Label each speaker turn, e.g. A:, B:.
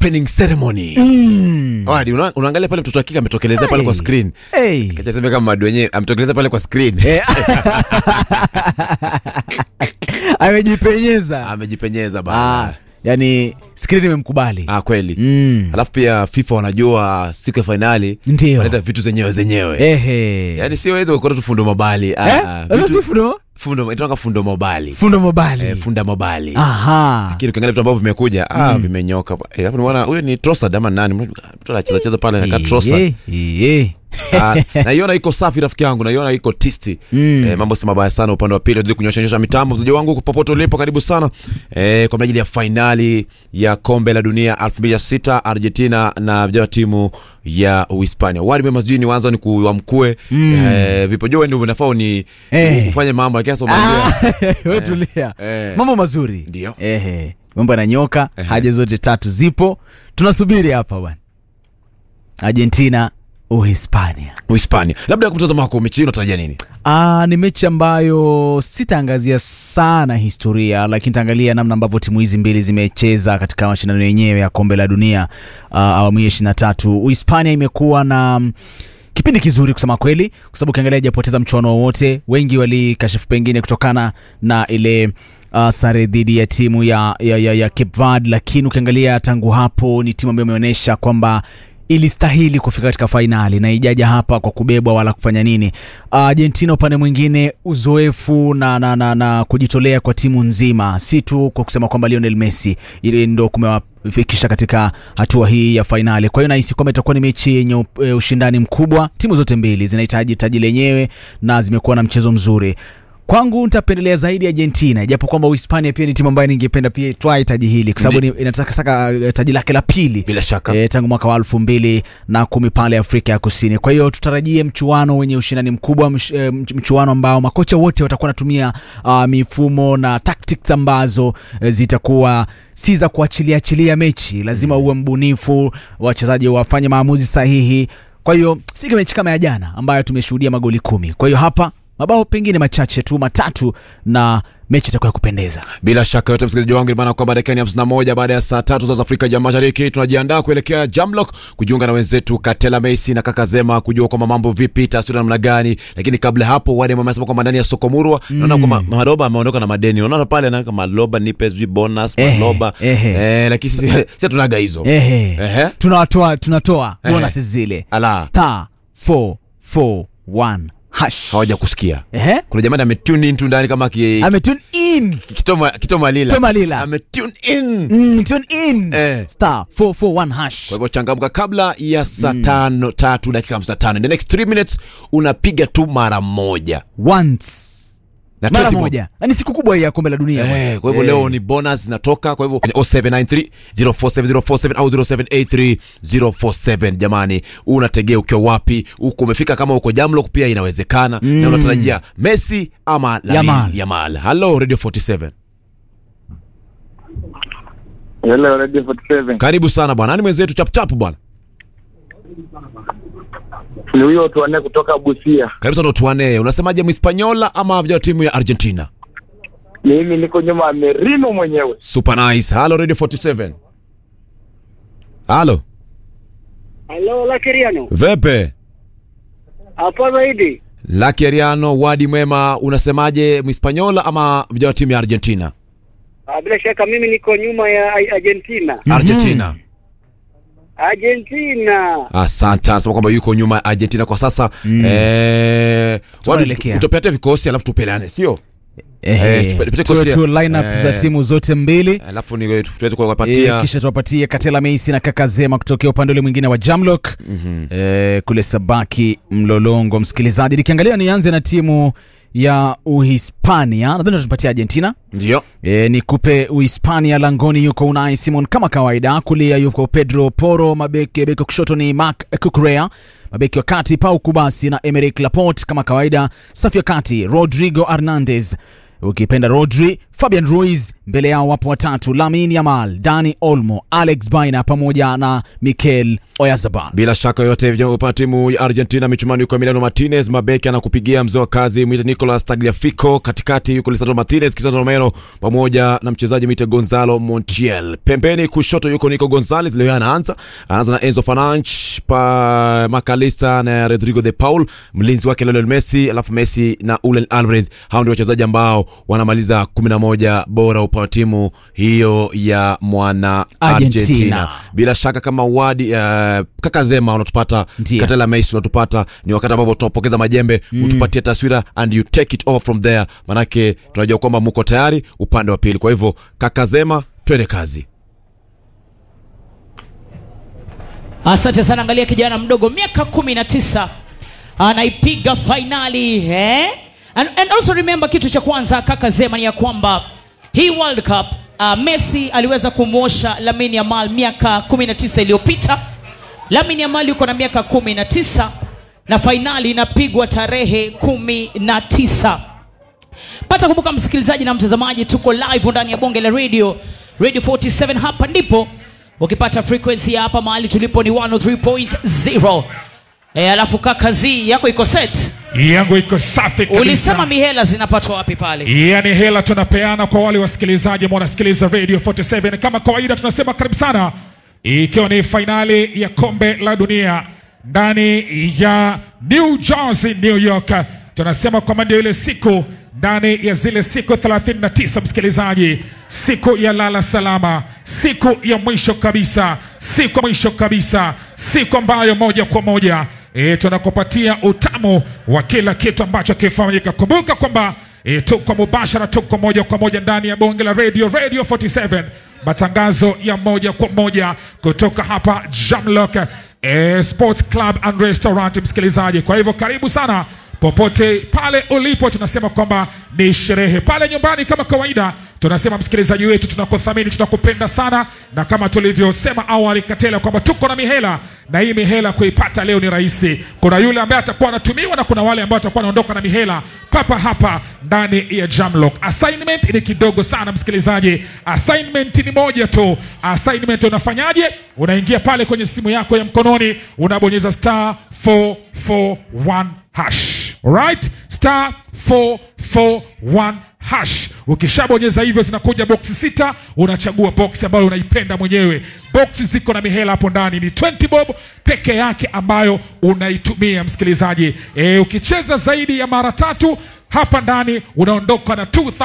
A: opening ceremony
B: Mm.
A: Wadi, una, unaangalia pale mtoto akika ametokelezea pale kwa
B: Hey.
A: screen
B: Hey.
A: kachasema kama madu wenyewe ametokelezea pale kwa screen
B: Eh. amejipenyeza
A: amejipenyeza
B: ah,
A: bana
B: yani skrini imemkubali
A: ah, kweli
B: mm.
A: alafu pia fifa wanajua siku ya fainali
B: ndio
A: wanaleta vitu zenyewe zenyewe
B: ehe
A: yaani sio hizo kuota tu fundo mobali ah,
B: Eh?
A: ah,
B: Sasa
A: vitu-
B: si fundo
A: fundo inatoka fundo mobali
B: fundo mobali
A: eh, funda mobali
B: aha
A: lakini ukiangalia vitu ambavyo vimekuja ah, vimenyoka Eh, alafu nimeona huyo ni Trossard ama nani mtu anacheza cheza pale anakaa Trossard
B: Iye, iye.
A: Ah, naiona iko safi rafiki yangu naiona iko tisti
B: Mm.
A: eh, mambo si mabaya sana upande wa pili tuzidi kunyosha mitambo mzaji wangu popote ulipo karibu sana eh, kwa ajili ya fainali ya kombe la dunia 2006 argentina na vijana wa timu ya uhispania wadi mema sijui niwanza ni kuwamkue mm. eh, vipojo ndio unafaa uni
B: Eh.
A: ufanye mambo lakini sasa umeambia
B: Ah, we tulia
A: eh.
B: mambo mazuri
A: Ndio.
B: ehe mambo yananyoka haja zote tatu zipo tunasubiri hapa bwana argentina uhispania
A: uhispania labda kwa mtazamo wako mechi hii unatarajia nini
B: Ah, ni mechi ambayo sitaangazia sana historia lakini taangalia namna ambavyo timu hizi mbili zimecheza katika mashindano yenyewe ya kombe la dunia uh, awamu ya ishiri na tatu uhispania imekuwa na mm, kipindi kizuri kusema kweli kwa sababu ukiangalia ijapoteza mchuano wowote wengi walikashifu pengine kutokana na ile uh, sare dhidi ya timu ya, ya, ya, ya Cape Verde lakini ukiangalia tangu hapo ni timu ambayo imeonyesha kwamba ilistahili kufika katika fainali na ijaja hapa kwa kubebwa wala kufanya nini. Argentina upande mwingine, uzoefu na, na, na, na kujitolea kwa timu nzima, si tu kwa kusema kwamba Lionel Messi ili ndo kumewafikisha katika hatua hii ya fainali. Kwa hiyo nahisi kwamba itakuwa ni mechi yenye up- eh, ushindani mkubwa. Timu zote mbili zinahitaji taji lenyewe na zimekuwa na mchezo mzuri. Kwangu nitapendelea zaidi Argentina, japo kwamba Uhispania pia ni timu ambayo ningependa pia itwae taji hili kwa sababu ni- inataka saka eh, taji lake la pili
A: bila shaka
B: e, tangu mwaka wa elfu mbili na kumi pale Afrika ya Kusini. Kwa hiyo tutarajie mchuano wenye ushindani mkubwa, mch, e, mch- mchuano ambao makocha wote watakuwa wanatumia uh, mifumo na tactics ambazo e, zitakuwa si za kuachilia achilia mechi, lazima uwe mbunifu, wachezaji wafanye maamuzi sahihi. Kwa hiyo si mechi kama ya jana ambayo tumeshuhudia magoli kumi. Kwa hiyo hapa mabao pengine machache tu matatu na mechi itakuwa ya kupendeza.
A: bila shaka yote msikilizaji wangu maana kwamba dakika ni hamsini na moja baada ya saa tatu za Afrika ya Mashariki tunajiandaa kuelekea Jamlock kujiunga na wenzetu Katela Messi na kaka Zema kujua kwamba mambo vipi, taswira namna gani. Lakini kabla hapo, wale mama amesema kwamba ndani ya soko Murwa naona kwamba Maloba ameondoka na madeni, unaona pale na Maloba nipe sijui bonus
B: Ehe,
A: Maloba
B: ehe.
A: eh, lakini sisi sisi tunaga hizo
B: Ehe.
A: Ehe.
B: tunatoa tunatoa
A: Ehe.
B: bonus zile
A: Ala.
B: star 441 hash
A: hawaja kusikia.
B: Ehe.
A: Kuna jamaa ametune in tu ndani kama ki,
B: ame tune in
A: kitoma kitoma lila
B: Kitoma lila.
A: ametune in
B: mm, tune in
A: Eh.
B: star 441 hash
A: kwa hivyo changamka kabla ya saa tano tatu dakika hamsini na tano in the next 3 minutes unapiga tu mara moja
B: once
A: na
B: mara
A: 20 bob.
B: moja na ni siku kubwa hii ya kombe la dunia bwana.
A: Eh, kwa hivyo
B: Eh.
A: leo ni bonus zinatoka kwa hivyo kwenye 0793 047047 au 0783 047 jamani unategea ukiwa wapi uko umefika kama uko jamlock pia inawezekana na unatarajia messi ama Lamine
B: Yamal.
A: yamal hello radio 47
C: Hello, Radio 47.
A: karibu sana bwana nani mwenzetu chapchap bwana
C: Ni huyo tuane kutoka Busia.
A: karibu sana tuane unasemaje mhispanyola ama vijana wa timu ya argentina
C: Mimi niko nyuma ya Merino mwenyewe.
A: super nice hello radio 47 halo
D: Halo, Lakiriano.
A: vepe
D: Hapo zaidi.
A: Lucky Ariano, wadi mwema, unasemaje mhispanyola ama vijana wa timu ya Argentina?
D: Ah, Bila shaka mimi niko nyuma ya Ar- Argentina.
A: Argentina.
D: Argentina.
A: Asante, anasema kwamba yuko nyuma ya Argentina kwa sasa. Eh, wadi
B: Tunaelekea.
A: utopete vikosi alafu tupeleane, sio?
B: Ehe.
A: Eh, tupe- tupe
B: Tuwe
A: kosia.
B: tu lineup
A: Eh.
B: za timu zote mbili
A: Alafu ni tuweze
B: E,
A: kuwapatia
B: kisha tuwapatie Katela Meisi na kaka Zema kutokea upande ule mwingine wa Jamlock mm-hmm. e, kule Sabaki Mlolongo. Msikilizaji, nikiangalia nianze na timu ya Uhispania, nadhani tutapatia Argentina.
A: ndio.
B: E, nikupe Uhispania langoni yuko Unai Simon kama kawaida, kulia yuko Pedro Porro, mabeki beki wa kushoto ni Marc Cucurella, mabeki wa kati Pau Kubasi na Emerick Laporte kama kawaida, safu ya kati Rodrigo Hernandez ukipenda Rodri, Fabian Ruiz. Mbele yao wapo watatu: Lamine Yamal, Dani Olmo, Alex Baina pamoja na Mikel Oyarzabal.
A: Bila shaka yote upande timu ya Argentina michumani yuko Emiliano Martinez, mabeki anakupigia mzee wa kazi mwite Nicolas Tagliafico, katikati yuko Lisandro Martinez, Cristiano Romero pamoja na mchezaji mwite Gonzalo Montiel. Pembeni kushoto yuko Nico Gonzalez, leo anaanza anaanza na Enzo Fernandes pa Macalista na Rodrigo de Paul, mlinzi wake Lionel Messi, alafu Messi na Julian Alvarez. Hao ndio wachezaji ambao wanamaliza 11 bora upande wa timu hiyo ya mwana
B: Argentina.
A: Argentina. Bila shaka kama wadi uh, kaka Zema unatupata,
B: Ndiyo.
A: Katela Messi unatupata, ni wakati ambapo tunapokeza majembe mm. utupatie taswira and you take it over from there, manake tunajua kwamba muko tayari upande wa pili. Kwa hivyo kaka Zema, twende kazi.
E: Asante sana. Angalia kijana mdogo miaka kumi na tisa anaipiga fainali eh? and, and also remember kitu cha kwanza kaka Zema ni ya kwamba hii World Cup uh, Messi aliweza kumwosha Lamine Yamal miaka 19 iliyopita. Lamine Yamal yuko na miaka 19 na fainali inapigwa tarehe 19 pata kumbuka msikilizaji na mtazamaji tuko live ndani ya bonge la radio radio 47 hapa ndipo ukipata frequency ya hapa mahali tulipo ni 103.0 e, alafu kaka z yako iko set
F: yangu iko safi kabisa.
E: ulisema mihela zinapatwa wapi pale
F: yani hela tunapeana kwa wale wasikilizaji ambao wanasikiliza radio 47 kama kawaida tunasema karibu sana ikiwa ni fainali ya kombe la dunia ndani ya new jersey new york tunasema kwamba ndio ile siku ndani ya zile siku 39 msikilizaji siku ya lala salama siku ya mwisho kabisa siku ya mwisho kabisa siku ambayo moja kwa moja e, tunakupatia utamu wa kila kitu ambacho kifanyika kumbuka kwamba e, tuko mubashara tuko moja kwa moja ndani ya bonge la radio radio 47 matangazo ya moja kwa moja kutoka hapa jamlock e, sports club and restaurant msikilizaji kwa hivyo karibu sana popote pale ulipo tunasema kwamba ni sherehe pale nyumbani kama kawaida tunasema msikilizaji wetu tunakuthamini tunakupenda sana na kama tulivyosema awali katela kwamba tuko na mihela na hii mihela kuipata leo ni rahisi kuna yule ambaye atakuwa anatumiwa na kuna wale ambao atakuwa anaondoka na mihela papa hapa ndani ya jamlock assignment ni kidogo sana msikilizaji assignment ni moja tu assignment unafanyaje unaingia pale kwenye simu yako ya mkononi unabonyeza star 441 hash right star 441 hash ukishabonyeza hivyo zinakuja boksi sita unachagua boksi ambayo unaipenda mwenyewe boksi ziko na mihela hapo ndani ni 20 bob peke yake ambayo unaitumia msikilizaji e, ukicheza zaidi ya mara tatu hapa ndani unaondoka na 2000